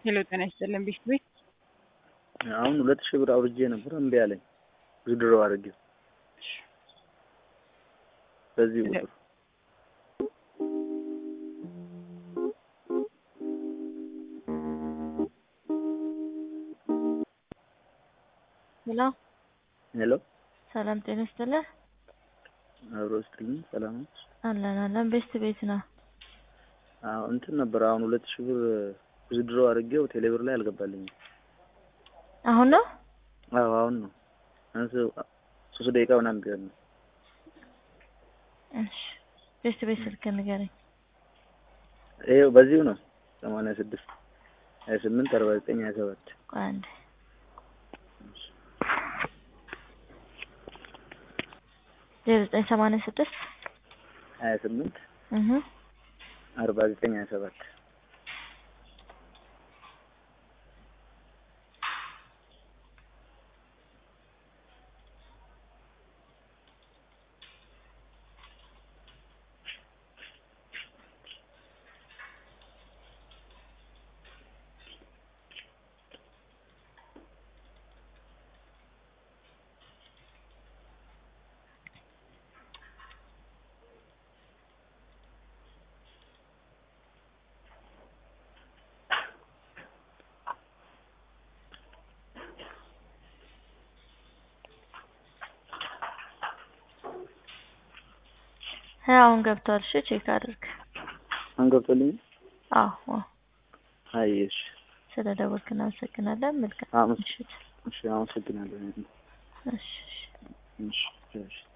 ሄሎ ጤና ይስጥልን ቤት ቤት አሁን ሁለት ሺህ ብር አውርጄ ነበር እምቢ አለኝ። ዊዝድሮ አድርጌው በዚህ ቁጥር ሄሎ ሄሎ ሰላም ጤና ይስጥልህ። አብሮ ስትልኝ ሰላም ነው። አለን አለን ቤስት ቤት ነው። አዎ እንትን ነበር አሁን ሁለት ሺህ ብር ዊዝድሮ አድርጌው ቴሌብር ላይ አልገባልኝም። አሁን ነው አዎ አሁን ነው አንስ ሶስት ደቂቃ ምናምን ቢሆን ነው። እሺ ቤስት ቤት ስልክ ንገረኝ። ይኸው በዚሁ ነው ሰማንያ ስድስት ሀያ ስምንት አርባ ዘጠኝ ሀያ ሰባት ቆይ አንዴ ዜሮ ዘጠኝ ሰማንያ ስድስት ሀያ ስምንት እህ አርባ ዘጠኝ ሀያ ሰባት ሀያ አሁን ገብቷል። እሺ ቼክ አድርግ። አሁን ገብቶልኝ አዎ አይ እሺ ስለ ደወልክ እናመሰግናለን። መልካም አመስ- ምሽት። እሺ አመሰግናለሁ እሺ እሺ። እሺ እሺ